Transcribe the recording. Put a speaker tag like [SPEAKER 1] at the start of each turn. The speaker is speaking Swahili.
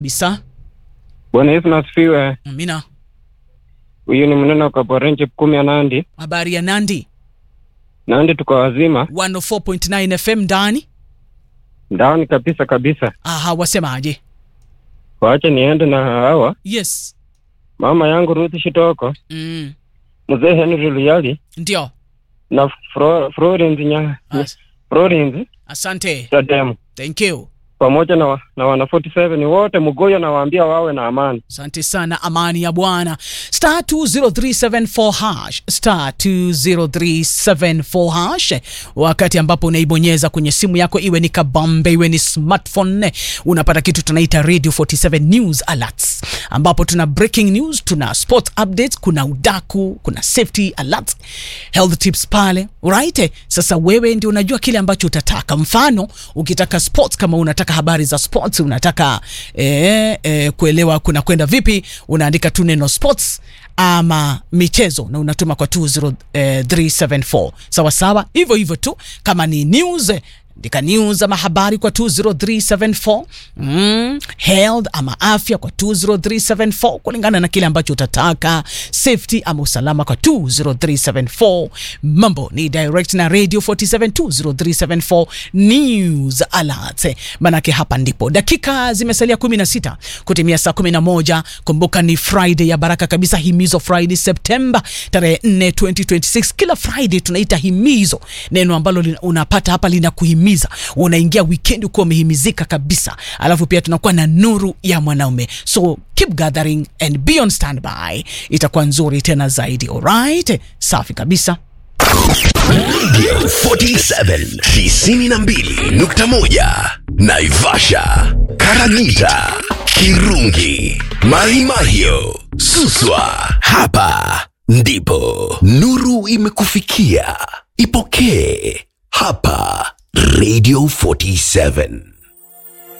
[SPEAKER 1] Bisa.
[SPEAKER 2] Bwana Yesu nasifiwe.
[SPEAKER 1] Amina.
[SPEAKER 2] Huyu ni mnene wa Kaporenje kumi ya Nandi.
[SPEAKER 1] Habari ya Nandi
[SPEAKER 2] Nandi tuko wazima
[SPEAKER 1] 104.9 FM ndani.
[SPEAKER 2] ndani kabisa kabisa.
[SPEAKER 1] Aha, wasemaje?
[SPEAKER 2] Waache niende na hawa
[SPEAKER 1] Yes.
[SPEAKER 2] mama yangu Ruth Shitoko,
[SPEAKER 1] Mm.
[SPEAKER 2] mzee Henry Luyali
[SPEAKER 1] Ndio.
[SPEAKER 2] na Fro, Florence nya
[SPEAKER 1] As
[SPEAKER 2] Florence
[SPEAKER 1] asante.
[SPEAKER 2] Tademu
[SPEAKER 1] Thank you.
[SPEAKER 2] pamoja na, wa, na wana 47 wote Mugoyo nawaambia wawe na amani.
[SPEAKER 1] Asante sana, amani ya Bwana. Star 20374 hash star 20374 hash, wakati ambapo unaibonyeza kwenye simu yako, iwe ni kabambe, iwe ni smartphone, unapata kitu tunaita Radio 47 News Alerts, ambapo tuna breaking news, tuna sport updates, kuna udaku, kuna safety alerts, health tips pale, right? Sasa wewe ndio unajua kile ambacho utataka. Mfano, ukitaka sports, kama unataka habari za sports, unataka eh, eh, kuelewa kuna kwenda vipi, unaandika tu neno sports ama michezo na unatuma kwa 20374 sawa sawa, hivyo hivyo tu. Kama ni news andika news ama habari kwa 20374 mm, health ama afya kwa 20374 kulingana na kile ambacho utataka, safety ama usalama kwa 20374. Mambo ni direct na radio 47 20374 news alert, manake hapa ndipo dakika zimesalia 16 kutimia saa 11. Kumbuka ni Friday ya baraka kabisa, himizo Friday Septemba tarehe 4 2026. Kila Friday tunaita himizo, neno ambalo lina- unapata hapa linakuhimiza unaingia weekend ukiwa umehimizika kabisa, alafu pia tunakuwa na nuru ya mwanaume, so keep gathering and be on standby, itakuwa nzuri tena zaidi. Alright, safi kabisa.
[SPEAKER 3] Radio 47 92.1 Naivasha, Karagita, Kirungi, Maimahio, Suswa. Hapa ndipo nuru imekufikia. Ipokee hapa Radio 47.